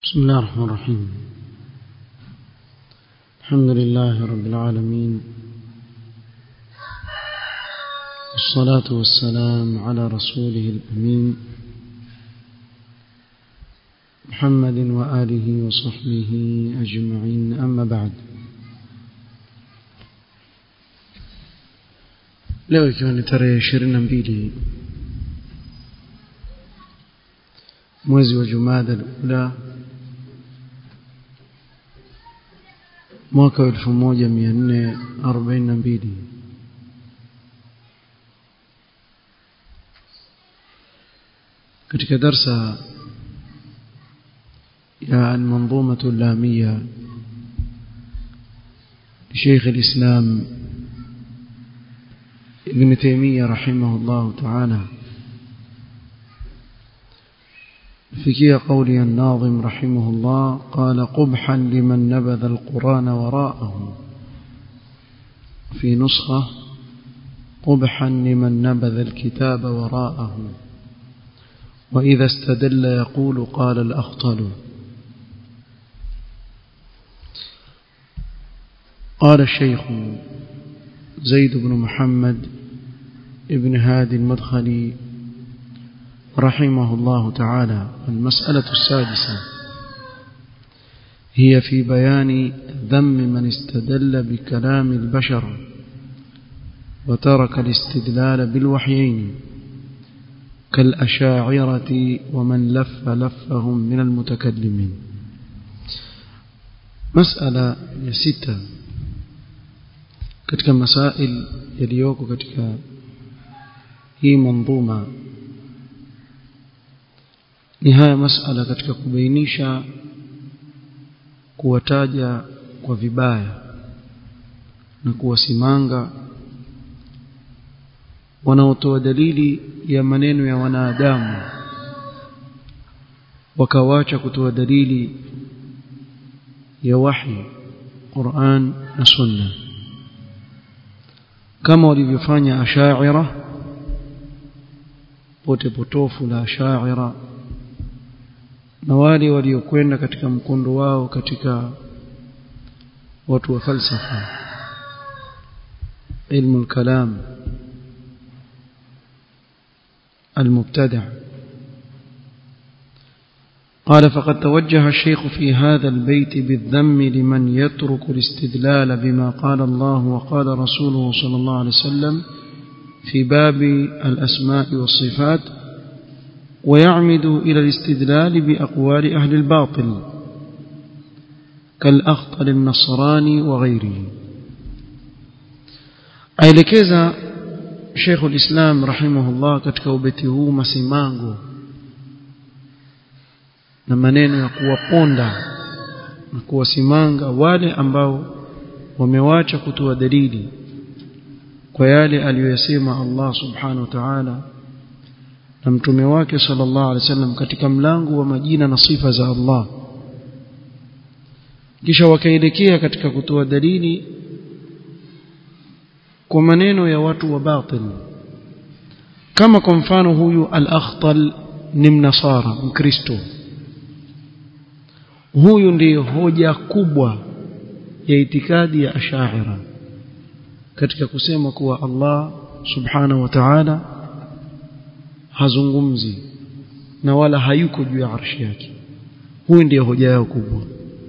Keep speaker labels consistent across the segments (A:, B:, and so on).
A: بسم الله الرحمن الرحيم الحمد لله رب العالمين والصلاة والسلام على رسوله الأمين محمد وآله وصحبه أجمعين أما بعد leo ikiwa ni tarehe ishirini na mbili mwezi wa jumada alula mwaka wa elfu moja mia nne arobaini na mbili katika darsa ya almanzumatu lamia لشيخ الإسلام ابن تيمية رحمه الله تعالى فكي قولي الناظم رحمه الله قال قبحا لمن نبذ القرآن وراءه في نسخة قبحا لمن نبذ الكتاب وراءه وإذا استدل يقول قال الأخطل قال الشيخ زيد بن محمد ابن هادي المدخلي رحمه الله تعالى المسألة السادسة هي في بيان ذم من استدل بكلام البشر وترك الاستدلال بالوحيين كالأشاعرة ومن لف لفهم من المتكلمين مسألة ستة katika masail yaliyoko katika hii mandhuma ni haya masala katika kubainisha kuwataja kwa vibaya na kuwasimanga wanaotoa dalili ya maneno ya wanadamu wakawacha kutoa dalili ya wahi Qur'an na Sunna kama walivyofanya ashaira pote potofu la ashaira na wale waliokwenda katika mkondo wao katika watu wa falsafa ilmu al-kalam المبتدع قال فقد توجه الشيخ في هذا البيت بالذم لمن يترك الاستدلال بما قال الله وقال رسوله صلى الله عليه وسلم في باب الأسماء والصفات ويعمد إلى الاستدلال بأقوال أهل الباطل كالأخطل النصراني وغيره aelekeza Sheikh ulislam rahimahullah katika ubeti huu masimango na maneno ya kuwaponda na kuwasimanga wale ambao wamewacha kutoa dalili kwa yale aliyoyasema Allah subhanahu wa ta'ala na mtume wake sallallahu alaihi wasallam katika mlango wa majina na sifa za Allah kisha wakaelekea katika kutoa dalili kwa maneno ya watu wa batil kama kwa mfano huyu al-akhtal ni mnasara mkristo huyu ndiyo hoja kubwa ya itikadi ya ashaira katika kusema kuwa Allah subhanahu wa ta'ala hazungumzi na wala hayuko juu ya arshi yake huyu ndiyo hoja yao kubwa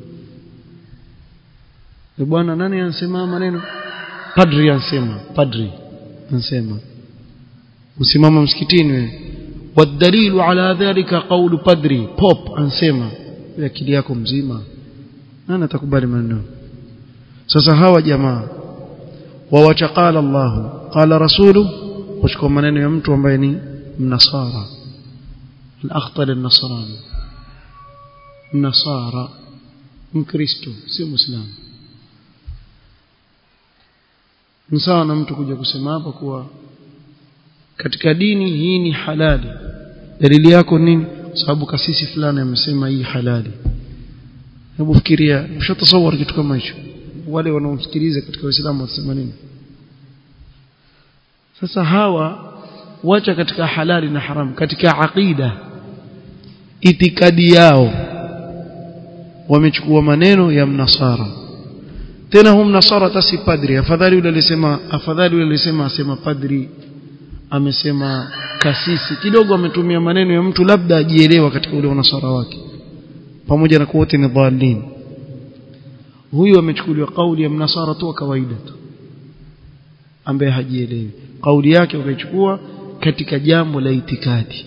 A: bwana nani anasema maneno padri ansema padri ansema usimama msikitini wewe wadalilu ala dhalika qawlu padri pop ansema akili yako mzima nani atakubali maneno sasa hawa jamaa wawacha qala Allah qala rasulu kuchukua maneno ya mtu ambaye ni mnasara al-akhtal an-nasrani mnasara mkristo si muislamu ni sawa na mtu kuja kusema hapa kuwa katika dini hii ni halali dalili yako nini sababu kasisi fulani amesema hii halali hebu fikiria ushatasawar kitu kama hicho wale wanaomsikiliza katika Uislamu wasema nini sasa hawa wacha katika halali na haramu katika aqida itikadi yao wamechukua maneno ya mnasara tena hum nasara tasi padri afadhali yule alisema afadhali yule alisema asema padri amesema kasisi kidogo ametumia maneno ya mtu labda ajielewa katika ule unasara wake pamoja na kuwa wote ni dhalin huyu amechukuliwa kauli ya mnasara tu kawaida tu ambaye hajielewi kauli yake wakaichukua katika jambo la itikadi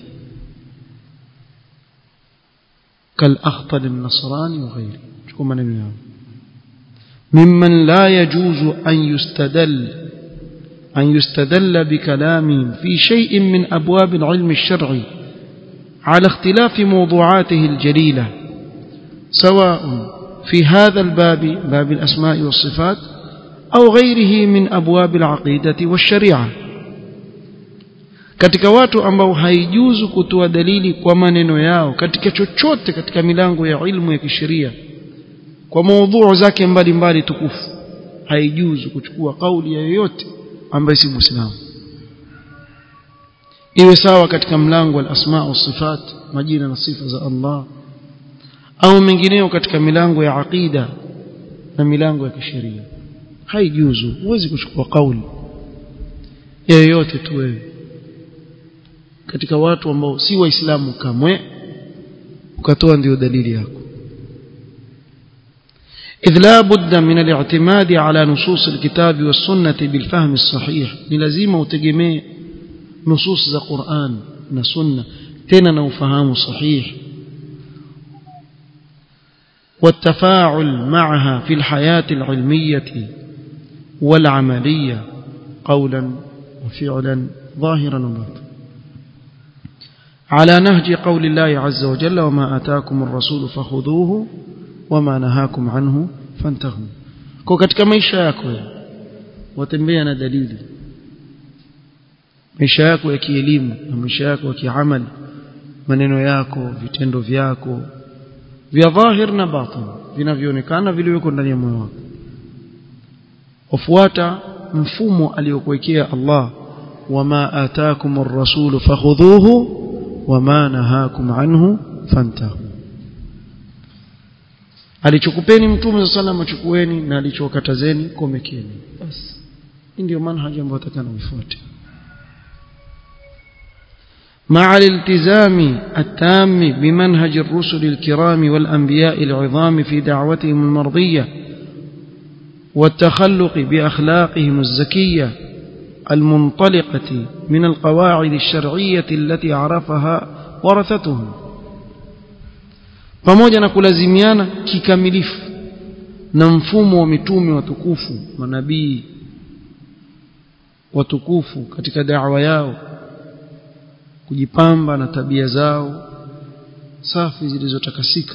A: kal akhtal an-nasrani wa ghairi chukua maneno yao ممن لا يجوز أن يستدل أن يستدل بكلامهم في شيء من أبواب العلم الشرعي على اختلاف موضوعاته الجليلة سواء في هذا الباب باب الأسماء والصفات أو غيره من أبواب العقيدة والشريعة katika watu ambao haijuzu kutoa dalili kwa maneno yao katika chochote katika milango ya ilmu ya kisheria kwa maudhui zake mbalimbali tukufu haijuzu kuchukua kauli ya yoyote ambaye si muislamu iwe sawa katika mlango wa asma wa sifat majina na sifa za Allah au mengineo katika milango ya aqida na milango ya kisheria haijuzu huwezi kuchukua kauli ya yoyote tu wewe katika watu ambao si waislamu kamwe ukatoa ndio dalili yako إذ لا بد من الاعتماد على نصوص الكتاب والسنة بالفهم الصحيح لازم وتجمع نصوص ذا قرآن نسنة تننا وفهام صحيح والتفاعل معها في الحياة العلمية والعملية قولا وفعلا ظاهرا وباطنا على نهج قول الله عز وجل وما آتاكم الرسول فخذوه wama nahakum anhu fantahu kwa katika maisha yako watembea na dalili maisha yako ya kielimu na maisha yako ya kiamali maneno yako vitendo vyako vya dhahir na batin vinavyoonekana vilivyoko ndani ya moyo wako wafuata mfumo aliyokuwekea Allah wama ataakum ar-rasul fakhudhuhu wama nahakum anhu fantahu alichokupeni mtume sallallahu alayhi chukueni na alichokatazeni komekeni basi hii ndio manhaji ambayo atakana uifuate مع الالتزام التام بمنهج الرسل الكرام والأنبياء العظام في دعوتهم المرضية والتخلق بأخلاقهم الزكية المنطلقة من القواعد الشرعية التي عرفها ورثتهم pamoja na kulazimiana kikamilifu na mfumo wa mitume watukufu manabii watukufu katika da'wa yao kujipamba na tabia zao safi zilizotakasika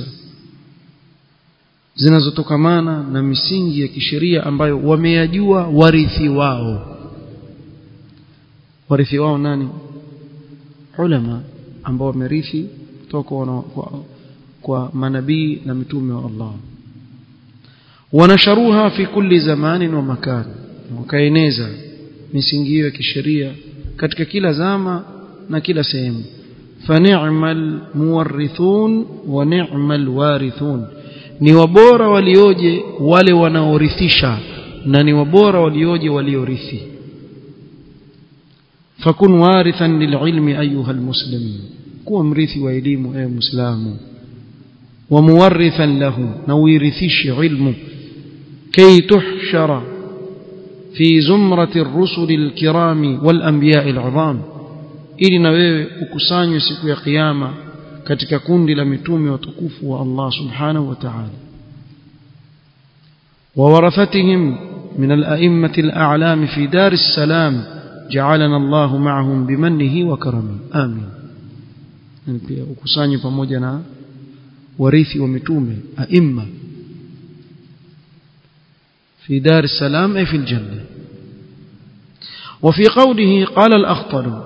A: zinazotokamana na misingi ya kisheria ambayo wameyajua warithi wao warithi wao nani ulama ambao wamerithi kutoka kwa kwa manabii na mitume wa Allah wanasharuha fi kulli zamanin wa makan wakaeneza misingi ya kisheria katika kila zama na kila sehemu fani'mal muwarrithun wa ni'mal warithun ni wabora walioje wale wanaorithisha na ni wabora walioje waliorithi fakun warithan lililmi ayuha almuslimin kuwa mrithi wa elimu ewe muislamu ومورثا له نويرثش علمه كي تحشر في زمرة الرسل الكرام والأنبياء العظام ili na wewe ukusanywe siku ya kiyama katika kundi la mitume watukufu wa Allah subhanahu wa ta'ala وورثتهم من الأئمة الأعلام في دار السلام جعلنا الله معهم بمنه وكرمه آمين ukusanywe pamoja na warithi wa mitume aima في دار السلام أي في الجنة وفي قوله قال الأخطل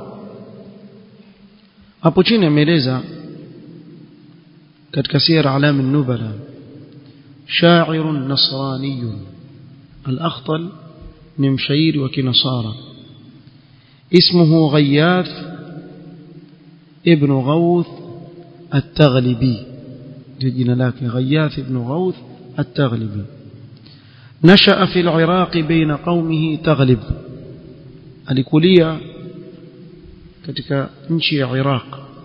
A: hapo chini ameeleza katika sira alam an-nubala sha'ir nasrani al-akhtal ni mshairi wa kinasara اسمه غياث ابن غوث التغلبي jina lake Ghayath ibn Ghawth at-Taghlibi nashaa fi al-Iraq baina qaumihi Taghlib alikulia katika nchi ya Iraq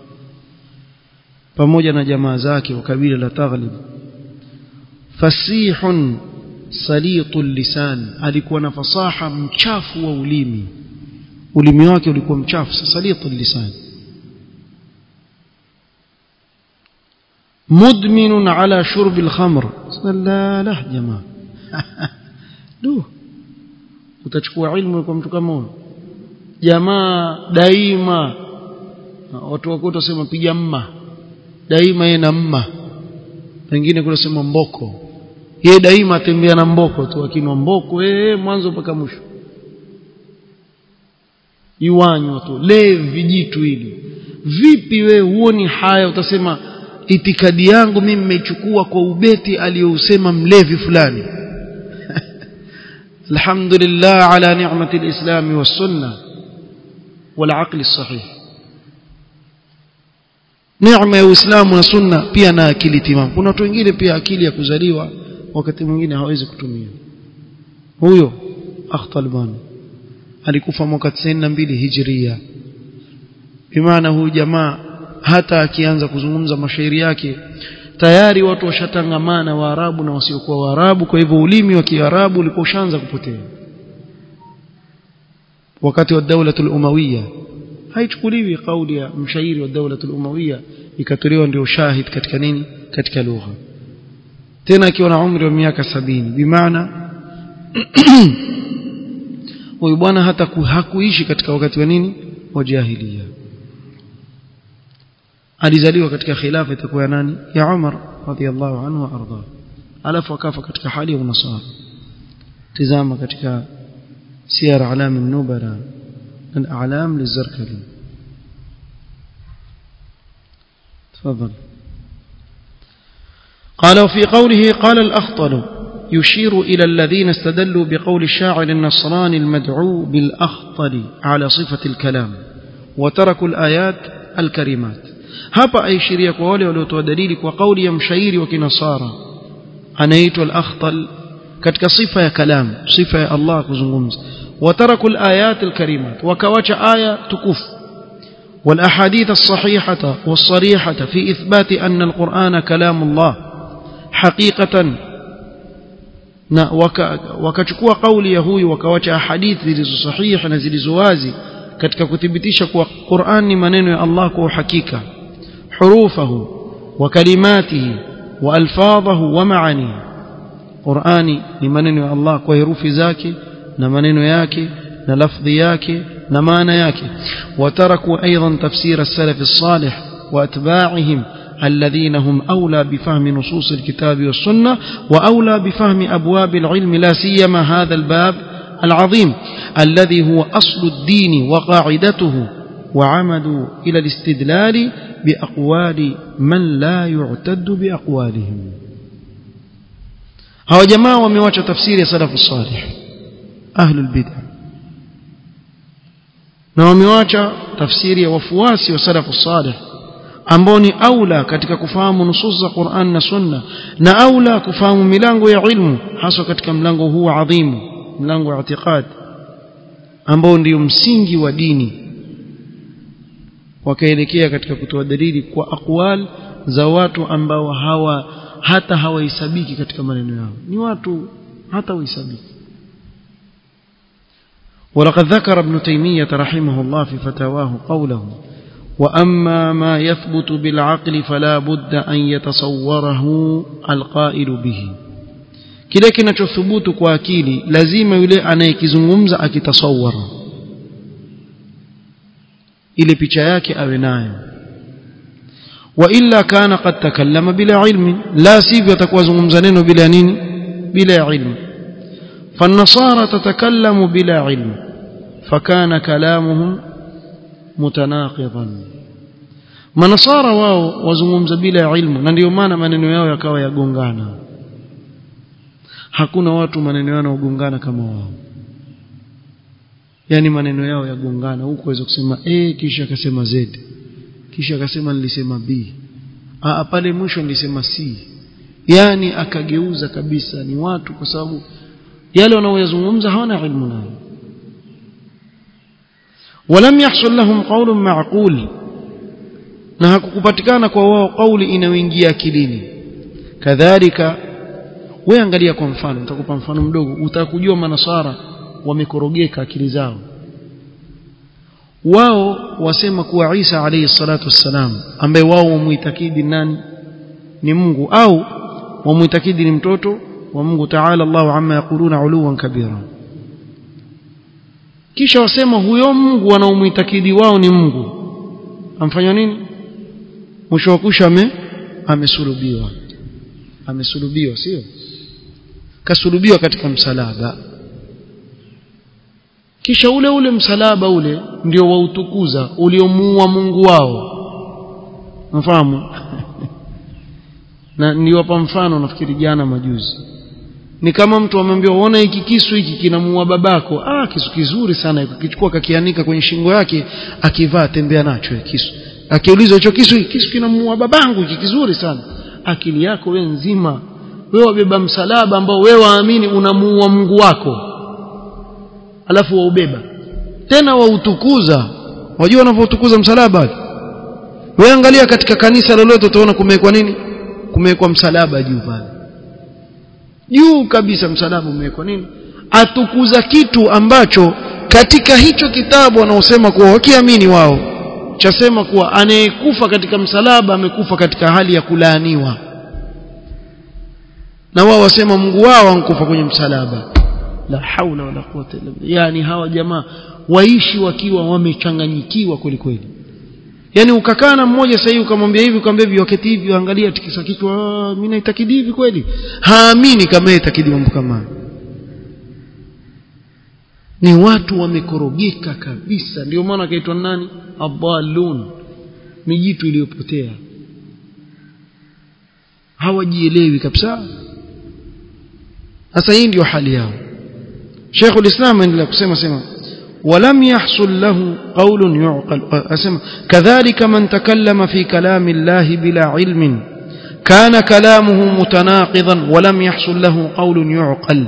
A: pamoja na jamaa zake wa kabila la Taghlib fasihun salitul lisan alikuwa na fasaha mchafu wa ulimi ulimi wake ulikuwa mchafu salitul lisan مدمن على شرب الخمر لا لا jamaa du utachukua ilmu kwa mtu kama huyo jamaa daima watu wako utasema piga mma daima yeye na mma wengine kule sema mboko yeye daima atembea na mboko tu akinwa mboko eh mwanzo mpaka mwisho iwanywa tu le vijitu hili vipi we huoni haya utasema itikadi yangu mimi nimeichukua kwa ubeti aliyousema mlevi fulani alhamdulillah ala ni'mati alislam was-sunnah wal-aql as-sahih neema ya Uislamu na sunna pia na akili timamu kuna watu wengine pia akili ya kuzaliwa wakati mwingine hawezi kutumia huyo Akhtalban alikufa mwaka 92 Hijria bimaana huyu jamaa hata akianza kuzungumza mashairi yake tayari watu washatangamana waarabu na wasiokuwa waarabu kwa hivyo ulimi wa kiarabu ulikuwa ushaanza kupotea wakati wa daula al-umawiyya haichukuliwi kauli ya mshairi wa daula al-umawiyya ikatolewa ndio shahid katika nini katika lugha tena akiwa na umri wa miaka sabini bimaana huyu bwana hata hakuishi katika wakati wa nini wa jahiliya alizaliwa katika khilafa itakuwa ya nani ya Umar radhiallahu anhu wa arda alafu akafa katika hali ya unasara tizama katika siyar alam an-nubala al-a'lam lizarkali تفضل قال وفي قوله قال الأخطل يشير إلى الذين استدلوا بقول الشاعر النصراني المدعو بالأخطل على صفة الكلام وتركوا الآيات الكريمات hapa aishiria kwa wale waliotoa dalili kwa kauli ya mshairi wa kinasara anaitwa al-akhtal katika sifa ya kalam sifa ya Allah kuzungumza wataraku al-ayat al-karimat wakawacha aya tukufu والاحاديث الصحيحه والصريحه في اثبات ان القران كلام الله حقيقه na wakachukua kauli ya huyu wakawacha hadithi zilizo sahihi na zilizo wazi katika kuthibitisha kuwa Qur'an ni maneno ya Allah kwa uhakika حروفه وكلماته والفاظه ومعانيه قراني ni maneno ya Allah kwa herufi zake na maneno yake na lafdhi yake na maana yake wataraku aidan tafsir as-salaf as-salih واتباعهم الذين هم اولى بفهم نصوص الكتاب والسنه واولى بفهم ابواب العلم لا سيما هذا الباب العظيم الذي هو اصل الدين وقاعدته وعمدوا الى الاستدلال بأقوال من لا يعتد بأقوالهم هو جماعة ومواجه تفسير سلف الصالح أهل البدع na wamewacha tafsiri ya wafuasi wa salafu salih ambao ni aula katika kufahamu nusus za Qur'an na Sunna na aula kufahamu milango ya ilmu hasa katika mlango huu adhimu mlango wa i'tiqad ambao ndio msingi wa dini wakaelekea katika kutoa dalili kwa aqwal za watu ambao hawa hata hawahesabiki katika maneno yao ni watu hata wahesabiki ولقد ذكر ابن تيمية رحمه الله في فتاواه قوله وأما ما يثبت بالعقل فلا بد أن يتصوره القائل به kile kinachothubutu kwa akili lazima yule anayekizungumza akitasawara ile picha yake awe nayo wa illa kana qad takallama bila ilmi la sivyo atakuwa zungumza neno bila nini bila ilmu فالنصارى تتكلم بلا علم فكان كلامهم متناقضا manasara wao wazungumza bila ilmu na ndio maana maneno yao yakawa yagongana hakuna watu maneno yao yanagongana kama wao yani maneno yao yagongana huko waweza kusema a kisha akasema z kisha akasema nilisema b Aa, pale mwisho nilisema si yani akageuza kabisa ni watu kwa sababu yale wanaoyazungumza hawana ilmu nayo ولم يحصل لهم قول معقول na hakukupatikana kwa wao kauli inayoingia akilini kadhalika wewe angalia kwa mfano nitakupa mfano mdogo utakujua manasara wamekorogeka akili zao wao wasema kuwa Isa alayhi salatu wassalam ambaye wao wamuitakidi nani ni Mungu au wamuitakidi ni mtoto wa Mungu Ta'ala Allahu amma yaquluna uluwan kabira kisha wasema huyo Mungu wanaomuitakidi wao ni Mungu amfanya nini mwisho wa kusha ame amesulubiwa amesulubiwa sio kasulubiwa katika msalaba kisha ule ule msalaba ule ndio wautukuza uliomuua Mungu wao mfahamu na niliwapa mfano nafikiri jana majuzi ni kama mtu amemwambia uone hiki kisu hiki kinamuua babako ah kisu kizuri sana kichukua kakianika kwenye shingo yake akivaa tembea nacho kisu akiulizwa hicho kisu kisu kinamuua babangu hiki kizuri sana akili yako we nzima wewe wabeba msalaba ambao wewe waamini unamuua Mungu wako alafu waubeba tena wautukuza wajua wanavyotukuza msalaba wewe angalia katika kanisa lolote utaona kumewekwa nini kumewekwa msalaba juu pale juu kabisa msalaba umewekwa nini atukuza kitu ambacho katika hicho kitabu wanaosema kuwa wakiamini wao chasema kuwa anayekufa katika msalaba amekufa katika hali ya kulaaniwa na wao wasema Mungu wao ankufa kwenye msalaba la haula wala quwwata illa billah yani hawa jamaa waishi wakiwa wamechanganyikiwa kweli kweli yani ukakaa na mmoja sasa ukamwambia hivi ukamwambia hivi wakati hivi angalia tikisa kichwa mimi naitakidi hivi kweli haamini kama yeye itakidi mambo kama ni watu wamekorogeka kabisa ndio maana akaitwa nani adallun mijitu iliyopotea hawajielewi kabisa sasa hii ndio hali yao Sheikh ulislam anaendelea kusema sema ولم يحصل له قول يعقل أسمع كذلك من تكلم في كلام الله بلا علم كان كلامه متناقضا ولم يحصل له قول يعقل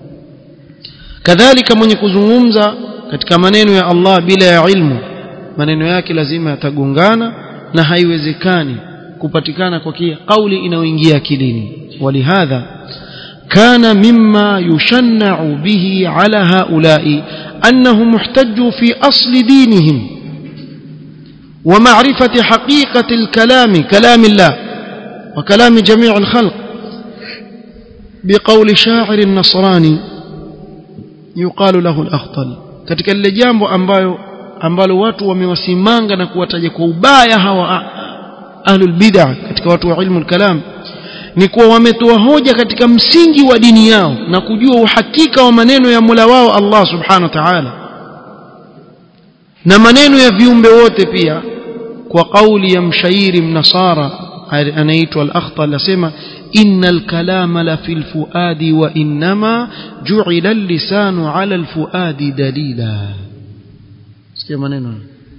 A: كذلك من يكزungumza katika maneno ya Allah bila ya ilmu maneno yake lazima yatagongana na haiwezekani kupatikana kwa kia kauli inayoingia akilini walihadha كان مما يشنع به على هؤلاء أنهم احتجوا في أصل دينهم ومعرفة حقيقة الكلام كلام الله وكلام جميع الخلق بقول شاعر النصراني يقال له الأخطل katika lile jambo ambayo ambalo watu wamewasimanga na kuwataja kwa ubaya hawa ahlul bid'ah katika watu wa ilmu al-kalam ni kuwa wametoa hoja katika msingi wa dini yao na kujua uhakika wa maneno ya Mola wao Allah subhanahu wa ta'ala na maneno ya viumbe wote pia kwa kauli ya mshairi mnasara anaitwa al-akhtal asema innal kalama la fil fuadi wa innama ju'ila al-lisanu 'ala al-fuadi dalila sikia maneno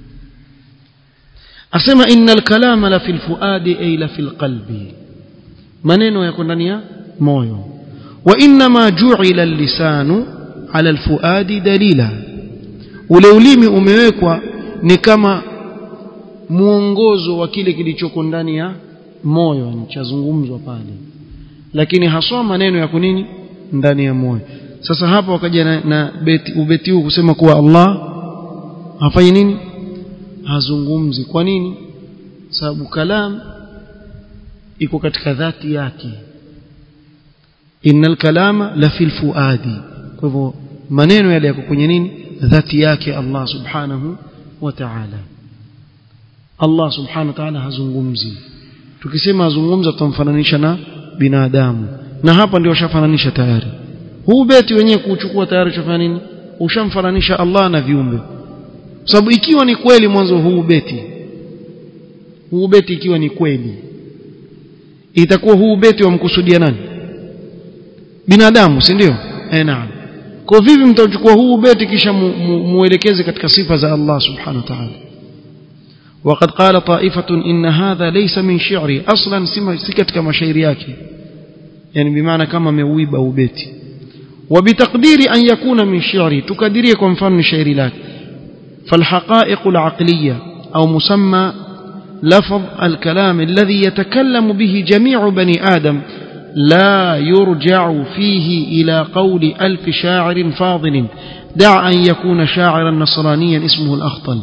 A: asema innal kalama la fil fuadi ay la fil qalbi maneno yako ndani ya moyo wa inma ju'ila al-lisanu 'ala al-fuadi dalila ule ulimi umewekwa ni kama muongozo wa kile kilichoko ndani ya moyo chazungumzwa pale lakini haswa maneno ya kunini ndani ya moyo sasa hapa wakaja na, na beti ubeti huu kusema kuwa Allah hafanyi nini hazungumzi kwa nini sababu kalam iko katika dhati yake innal kalama la fil fuadi kwa hivyo maneno yale yako kwenye nini dhati yake Allah subhanahu wa ta'ala Allah subhanahu wa ta'ala hazungumzi tukisema hazungumza tutamfananisha na binadamu na hapa ndio washafananisha tayari huu beti wenyewe kuchukua tayari chafanya nini ushamfananisha Allah na viumbe sababu ikiwa ni kweli mwanzo huu beti huu beti ikiwa ni kweli itakuwa huu beti wamkusudia nani binadamu si ndio eh naam kwa vipi mtachukua huu beti kisha muelekeze katika sifa za Allah subhanahu wa ta'ala وقد قال طائفة إن هذا ليس من شعري أصلا سكت كما شعر yake يعني بمعنى كما مويب أو بيتي وبتقدير أن يكون من شعري تقديري كم فن شعري لك فالحقائق العقلية أو مسمى لفظ الكلام الذي يتكلم به جميع بني آدم لا يرجع فيه إلى قول ألف شاعر فاضل دع أن يكون شاعرا نصرانيا اسمه الأخطل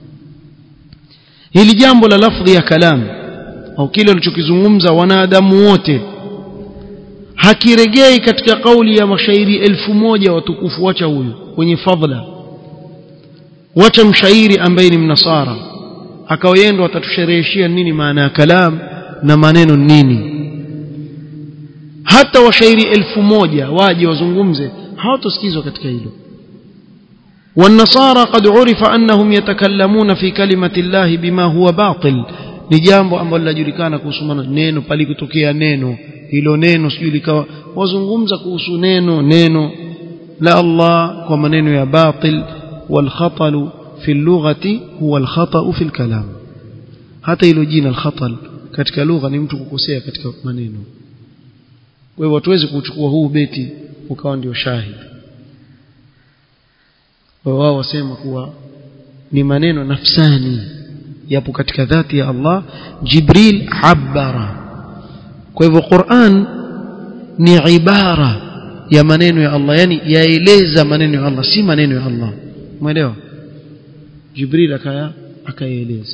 A: hili jambo la lafdhi ya kalam au kile ulichokizungumza wanadamu wote hakiregei katika kauli ya mashairi elfu moja watukufu wacha huyu wenye fadhla wacha mshairi ambaye ni mnasara akawaenda watatushereheshia nini maana ya kalam na maneno nini hata washairi elfu moja waje wazungumze hawatosikizwa katika hilo والنصارى قد عرف أنهم يتكلمون في كلمة الله بما هو باطل ni jambo ambalo linajulikana kuhusu neno palikutokea neno hilo neno sijui likawa wazungumza kuhusu neno neno la Allah kwa maneno ya batil wal khatalu fi lughati huwa al khata'u fi al kalam hata hilo jina al khatal katika lugha ni mtu kukosea katika maneno kwa hivyo hatuwezi kuchukua huu beti ukawa ndio shahidi wao wasema kuwa ni maneno nafsani yapo katika dhati ya Allah Jibril abara kwa hivyo Qur'an ni ibara ya maneno ya Allah yani yaeleza maneno ya Allah si maneno ya Allah umeelewa Jibril akaya akayaeleza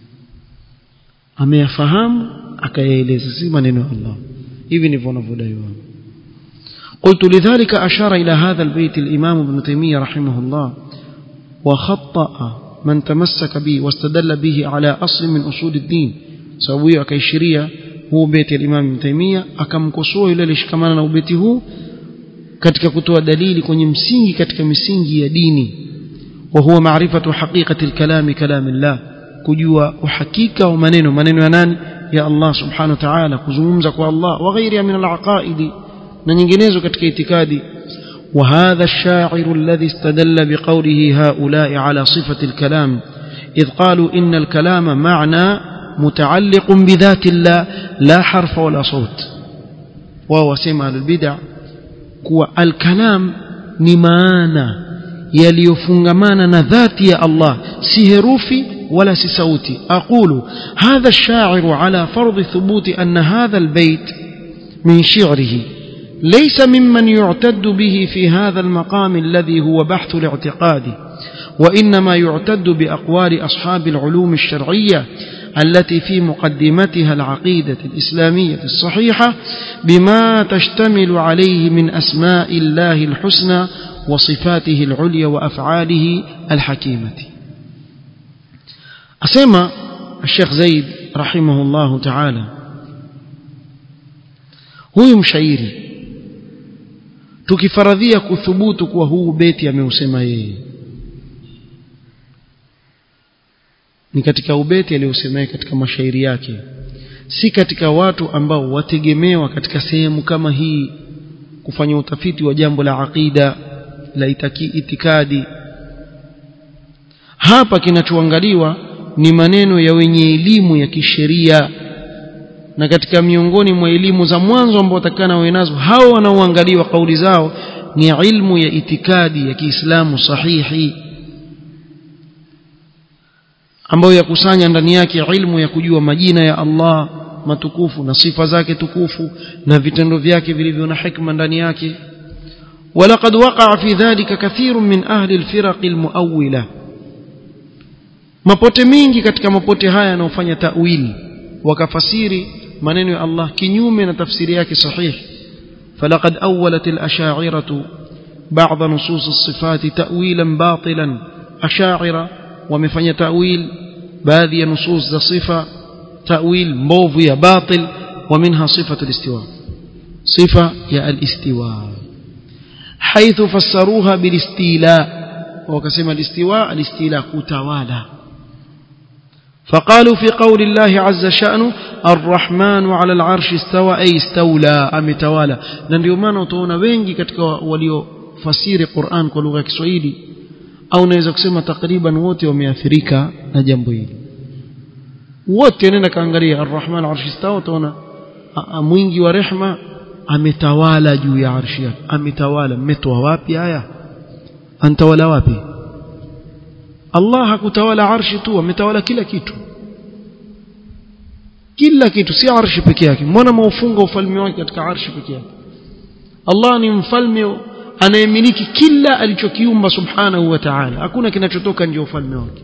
A: ameyafahamu akayaeleza si maneno ya Allah hivi ndivyo wanavyodai wao قلت لذلك أشار إلى هذا البيت الإمام ابن تيمية رحمه الله وخطأ من تمسك به واستدل به على أصل من أصول الدين سويه أكيشريا هو بيت الإمام ابن تيمية أكمكسوه إلى لشكمانا أو بيته katika kutoa dalili kwenye msingi katika misingi ya dini wa huwa maarifatu haqiqati alkalami kalamillah kujua uhakika wa maneno maneno ya nani ya Allah subhanahu wa ta'ala kuzungumza kwa Allah wa ghairiha min alaqaidi na nyinginezo katika itikadi وهذا الشاعر الذي استدل بقوله هؤلاء على صفة الكلام إذ قالوا إن الكلام معنى متعلق بذات الله لا حرف ولا صوت وهو سمع البدع كو الكلام نمانا يليفنغمانا نذات يا الله سهروفي ولا سسوتي أقول هذا الشاعر على فرض ثبوت أن هذا البيت من شعره ليس ممن يعتد به في هذا المقام الذي هو بحث الاعتقاد وإنما يعتد بأقوال أصحاب العلوم الشرعية التي في مقدمتها العقيدة الإسلامية الصحيحة بما تشتمل عليه من أسماء الله الحسنى وصفاته العليا وأفعاله الحكيمة أسمى الشيخ زيد رحمه الله تعالى هو مشايري tukifaradhia kuthubutu kuwa huu beti ameusema yeye ni katika ubeti aliyosema katika mashairi yake si katika watu ambao wategemewa katika sehemu kama hii kufanya utafiti wa jambo la aqida la itaki, itikadi hapa kinachoangaliwa ni maneno ya wenye elimu ya kisheria na katika miongoni mwa elimu za mwanzo ambao watakana wawe nazo hao wanaoangaliwa kauli zao ni ilmu ya itikadi ya Kiislamu sahihi ambayo yakusanya ndani yake ilmu ya kujua majina ya Allah matukufu na sifa zake tukufu na vitendo vyake vilivyo na hikma ndani yake ولقد وقع في ذلك كثير من أهل الفرق المؤولة mapote mingi katika mapote haya yanayofanya ta'wil wakafasiri maneno ya Allah kinyume na tafsiri yake sahihi falaqad awwalat al-ash'ariyah بعض نصوص الصفات تأويلا باطلا أشاعرة ومفني تأويل باذي نصوص ذا صفة تأويل مبوف يا باطل ومنها صفة الاستواء صفة يا الاستواء حيث فسروها بالاستيلاء وكسم الاستواء الاستيلاء كتوالا فقالوا في قول الله عز شأنه الرحمن على العرش استوى أي استولى أم توالى ndio maana utaona wengi katika waliofasiri Qur'an kwa lugha ya Kiswahili au naweza kusema takriban wote wameathirika na jambo hili wote nenda kaangalia arrahman arshi stawa utaona mwingi wa rehma ametawala juu ya arshi yake ametawala mmetoa wapi haya antawala wapi Allah hakutawala arshi tu ametawala kila kitu kila kitu si arshi peke yake mbona maufunga ufalme wake katika arshi peke yake Allah ni mfalme anayemiliki kila alichokiumba subhanahu wa ta'ala hakuna kinachotoka nje ufalme wake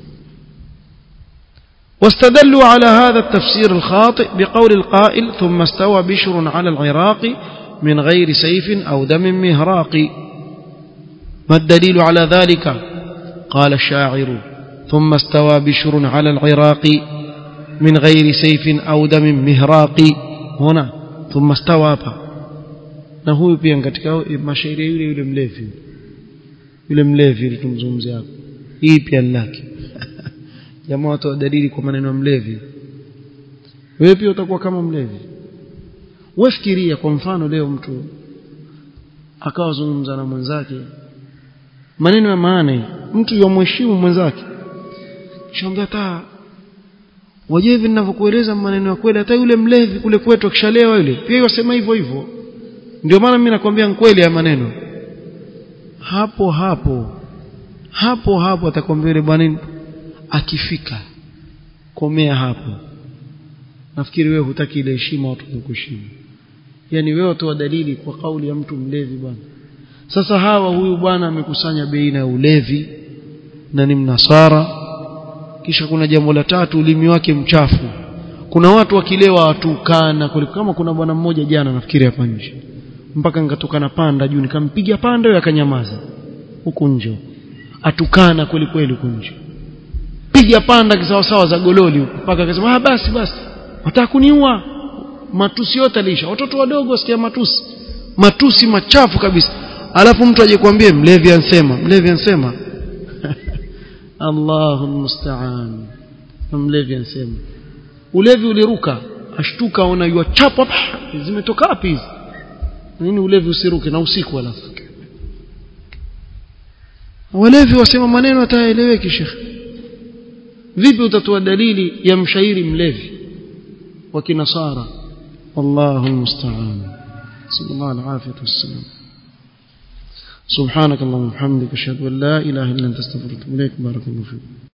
A: واستدلوا على هذا التفسير الخاطئ بقول القائل ثم استوى بشر على العراق من غير سيف أو دم مهراق ما الدليل على ذلك قال الشاعر ثم استوى بشر على العراق من غير سيف أو دم مهراق هنا ثم استوى na huyu pia katika mashairi yule yule mlevi yule mlevi yule tumzungumzia hapo hii pia lake jamaa watu dalili kwa maneno ya mlevi wewe pia utakuwa kama mlevi wewe fikiria kwa mfano leo mtu akawa zungumza na mwenzake maneno ya maana mtu yomheshimu mwenzake shambia hata waje hivi ninavyokueleza maneno ya kweli hata yule mlevi kule kwetu akishalewa yule pia yasema hivyo hivyo ndio maana mimi nakwambia kweli ya maneno hapo hapo hapo hapo atakwambia yule bwana akifika komea hapo nafikiri wewe hutaki ile heshima watu kukuheshimu yani wewe toa dalili kwa kauli ya mtu mlevi bwana sasa hawa huyu bwana amekusanya baina ya ulevi na ni mnasara kisha kuna jambo la tatu ulimi wake mchafu kuna watu wakilewa watukana kama kuna bwana mmoja jana nafikiri hapa nje mpaka nikatokana panda juu nikampiga panda yeye akanyamaza huku nje atukana kweli kweli huku nje piga panda kisawasawa za gololi huko mpaka akasema ah basi basi wataka kuniua matusi yote alisha watoto wadogo wasikia matusi matusi machafu kabisa alafu mtu aje kuambie mlevi ansema mlevi ansema Allahu musta'an mlevi ansema ulevi uliruka ashtuka ona yua chapa zimetoka wapi hizi nini ulevi usiruke na usiku alafu walevi wasema maneno ataeleweki shekhe vipi utatoa dalili ya mshairi mlevi wa kinasara wallahu almusta'an sallallahu alaihi wasallam سبحانك اللهم وبحمدك اشهد ان لا اله الا انت استغفرك واتوب اليك بارك الله فيك